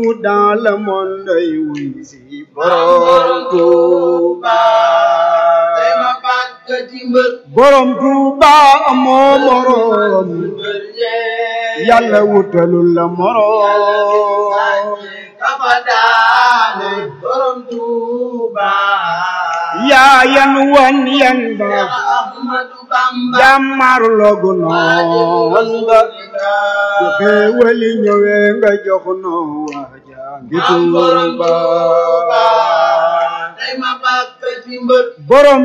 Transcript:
partout dans le monde ay wuy si borom Touba tey ma bàkk ci mbër borom Touba amoo morom mbër yee yàlla wutalul la morom kafa daane borom Touba yaa yan wan yan ba Ahmadu Bamba jàmmar logu noon ba bu xéewali ñëwee nga jox noo waaja ngi am borom Touba Touba tey ma bàkk ci mbër borom